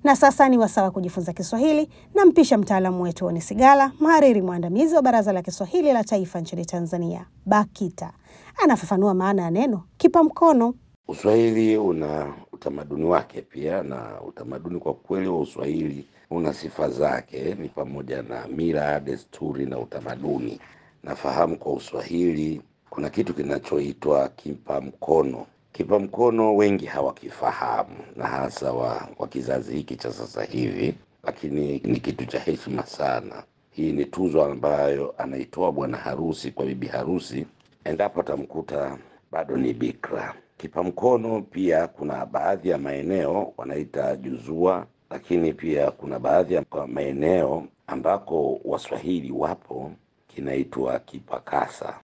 Na sasa ni wasawa kujifunza Kiswahili na mpisha mtaalamu wetu Oni Sigala, mhariri mwandamizi wa Baraza la Kiswahili la Taifa nchini Tanzania, BAKITA, anafafanua maana ya neno kipa mkono. Uswahili una utamaduni wake pia, na utamaduni kwa kweli wa Uswahili una sifa zake, ni pamoja na mila, desturi na utamaduni. Nafahamu kwa Uswahili kuna kitu kinachoitwa kipa mkono. Kipa mkono wengi hawakifahamu, na hasa wa, wa kizazi hiki cha sasa hivi, lakini ni kitu cha heshima sana. Hii ni tuzo ambayo anaitoa bwana harusi kwa bibi harusi endapo atamkuta bado ni bikra. Kipa mkono pia kuna baadhi ya maeneo wanaita juzua, lakini pia kuna baadhi ya maeneo ambako Waswahili wapo kinaitwa kipakasa.